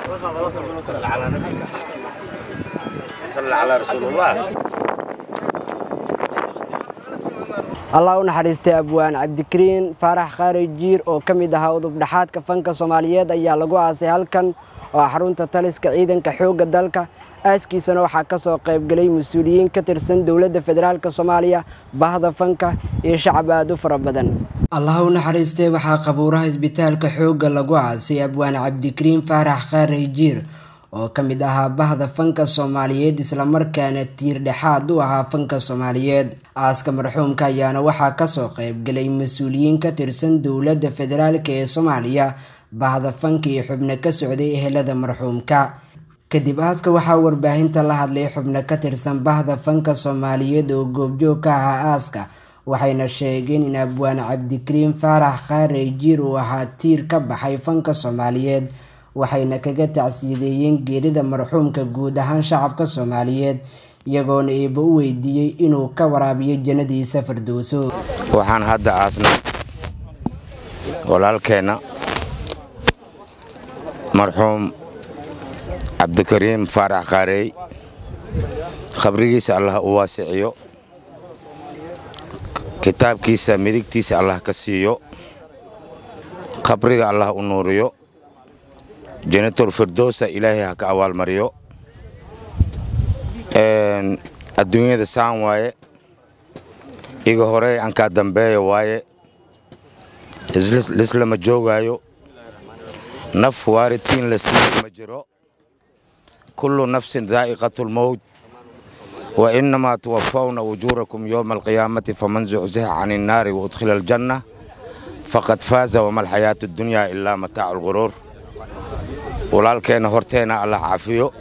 صلى على رسول الله allah u naxariistay abwaan cabdikariin faarax khaari jiir oo ka mid ahaa udubdhaxaadka fanka soomaaliyeed ayaa lagu aasay halkan oo ah xarunta taliska ciidanka xoogga dalka aaskiisana waxaa ka soo qaybgelay mas-uuliyiin ka tirsan dowladda federaalk soomaaliya bahda fanka iyo shacab aad u fara badan allah u naxariistay waxaa qabuuraha isbitaalka xoogga lagu aasay abwaan cabdikariin faarax khaari jiir oo ka mid ahaa bahda fanka soomaaliyeed islamarkaana tiir dhexaad u ahaa fanka soomaaliyeed aaska marxuumka ayaana waxaa kasoo qaybgelay mas-uuliyiin ka tirsan dowladda federaalk ee soomaaliya bahda fanka iyo xubno ka socday ehelada marxuumka kadib aaska waxaa warbaahinta la hadlay xubno ka tirsan bahda fanka soomaaliyeed oo goobjoog ka ahaa aaska waxayna sheegeen in abwaan cabdikariin faarax khaarey jiir uu ahaa tiir ka baxay fanka soomaaliyeed waxayna kaga tacsiideeyeen geerida marxuumka guud ahaan shacabka soomaaliyeed iyagoona eeba u weydiiyey inuu ka waraabiyo jannadiisa fardowso waxaan hadda aasnay walaalkeenna marxuum cabdikariim faarax khaarey khabrigiisa allah u waasiciyo kitaabkiisa midigtiisa allah ka siiyo khabriga allah u nuuriyo janator firdowsa ilaahay ha ka abaalmariyo adduunyada saan waaye iga horey ankaa dambeeya waaye lislama joogaayo naf waaritiin la siiya ma jiro kullu nafsin daa'iqatulmowt wa innamaa tuwafawna ujuurakum yowma alqiyaamati faman zucziha can innaari waudkhila aljanna faqad faaza wama alxayaatu addunyaa ilaa mataacu lguruur walaalkeenna horteenna allah cafiyo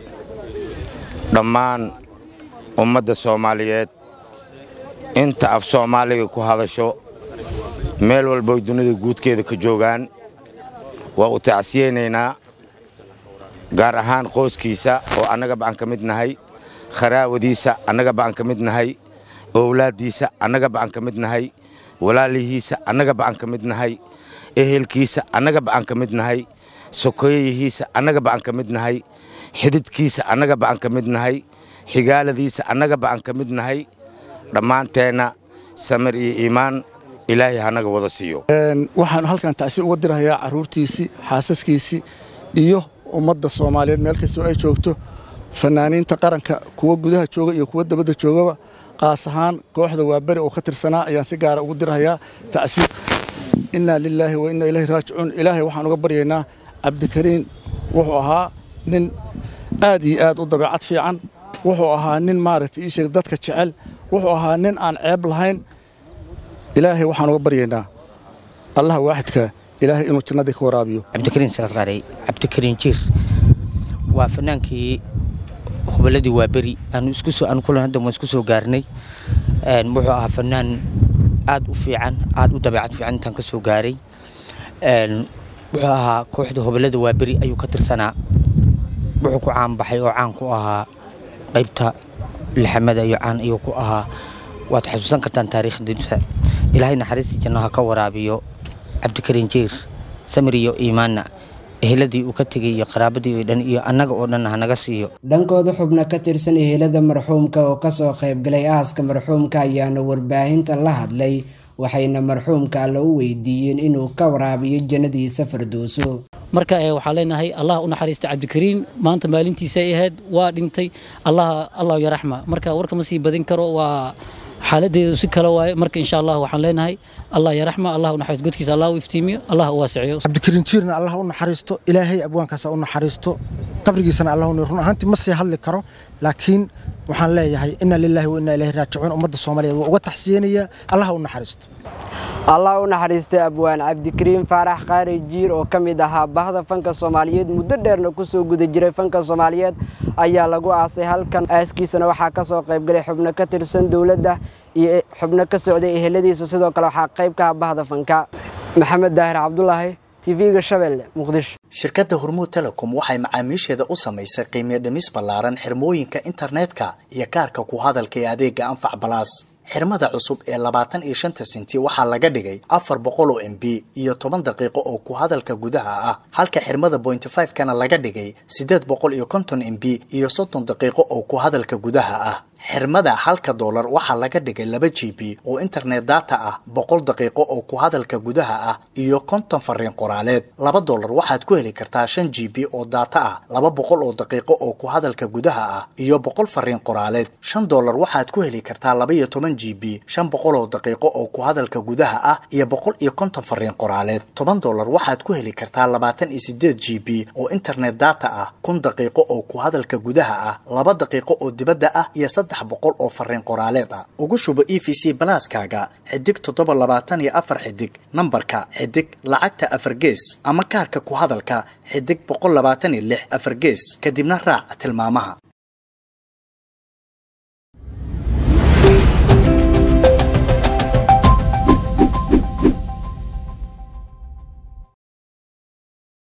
dhammaan ummadda soomaaliyeed inta af soomaaliga ku hadasho meel walboy dunida guudkeeda ka joogaan waa u tacsiyeynaynaa gaar ahaan qoyskiisa oo annagaba aan ka mid nahay kharaawadiisa annagaba aan ka mid nahay owlaaddiisa annagaba aan ka mid nahay walaalihiisa annagaba aan ka mid nahay ehelkiisa annagaba aan ka mid nahay sokoyayihiisa annagaba aan ka mid nahay xididkiisa annagaba aan ka mid nahay xigaaladiisa annagaba aan ka mid nahay dhammaanteenna samir iyo iimaan ilaahay hanaga wada siiyo waxaan halkan tacsi uga dirahayaa carruurtiisii xaasaskiisii iyo ummadda soomaaliyeed meel kastoo ay joogto fanaaniinta qaranka kuwa gudaha jooga iyo kuwa dabadda joogaba qaas ahaan kooxda waaberi oo ka tirsanaa ayaan si gaara ugu dirahayaa tacsi innaa lilaahi wa innaa ilaahi raajicuun ilaahay waxaan uga baryaynaa cabdikariin wuxuu ahaa nin aad iyo aad u dabeecad fiican wuxuu ahaa nin maaragtay ii sheeg dadka jecel wuxuu ahaa nin aan ceeb lahayn ilaahay waxaan uga baryaynaa allaha waaxidka ilaahay inuu jannadii ka waraabiyo cabdikariin salaad qaarey cabdikariin jiir waa fanaankii huballadii waa beri aanu isku soo aanu kulan hadda waan isku soo gaarnay wuxuu ahaa fanaan aad u fiican aad u dabeecad fiican intaan ka soo gaaray wuxuu ahaa kooxda hoballada waa beri ayuu ka tirsanaa wuxuu ku caanbaxay oo caan ku ahaa qaybta lixamada iyo caan ayuu ku ahaa waad xasuusan kartaan taariikhdiisa ilaahay naxariistii janno ha ka waraabiyo cabdikariin jiir samir iyo iimaanna eheladii uu ka tegay iyo qaraabadii oo dhan iyo annaga oo dhan hanaga siiyo dhankooda xubno ka tirsan ehelada marxuumka oo kasoo qaybgalay aaska marxuumka ayaana warbaahinta la hadlay waxayna marxuumka alla u weydiiyeen inuu ka waraabiyo jannadiisa fardowso marka waxaa leenahay allah u naxariista cabdikariin maanta maalintiisa ay ahayd waa dhintay allah allah yaraxma marka warka ma sii badin karo waa xaaladeedu si kale waaye marka insha allah waxaan leenahay allah yaraxma allah u naxariisto godkiisa allah u iftiimiyo allah u waasiciyo cabdikariin jiirna allah u naxariisto ilaahay abwaankaas u naxariisto qabrigiisana allah u run ahaantii ma sii hadli karo laakiin waxaan leeyahay inna lilaahi wa inna ilaahi raajicuun ummadda soomaaliyeed waa uga taxsiyenayaa allah u naxariisto allah u naxariistay abwaan cabdikariin faarax qaari jiir oo ka mid ahaa bahda fanka soomaaliyeed muddo dheerna kusoo guda jiray fanka soomaaliyeed ayaa lagu aasay halkan aaskiisana waxaa kasoo qaybgalay xubno ka tirsan dowladda iyo xubno ka socday eheladiisa sidoo kale waxaa qayb ka ah bahda fanka maxamed daahir cabdulaahi tv-ga shabeelle muqdisho shirkadda hormuud telecom waxay macaamiisheeda u samaysay qiimiyo dhimis ballaaran xirmooyinka internetka iyo kaarka ku hadalka ee adeega anfac balaas xirmada cusub ee labaatan iyo shanta senti waxaa laga dhigay afar boqol oo m b iyo toban daqiiqo oo ku hadalka gudaha ah halka xirmada bointy five kana laga dhigay siddeed boqol iyo konton m b iyo soddon daqiiqo oo ku hadalka gudaha ah xirmada halka doolar waxaa laga dhigay laba g b oo internet data ah boqol daqiiqo oo ku hadalka gudaha ah iyo konton fariin qoraaleed laba doolar waxaad ku heli kartaa shan g b oo data ah laba boqol oo daqiiqo oo ku hadalka gudaha ah iyo boqol fariin qoraaleed shan doolar waxaad ku heli kartaa laba iyo toban g b shan boqol oo daqiiqo oo ku hadalka gudaha ah iyo boqol iyo konton fariin qoraaleed toban doolar waxaad ku heli kartaa labaatan iyo sideed g b oo internet data ah kun daqiiqo oo ku hadalka gudaha ah laba daqiiqo oo dibadda ah iyo saddex boqol oo fariin qoraaleed ah ugu shubo e v c balaaskaaga xidig toddoba labaatan iyo afar xidig nambarka xidig lacagta afar gees ama kaarka ku hadalka xidig boqol labaatan iyo lix afar gees kadibna raac tilmaamaha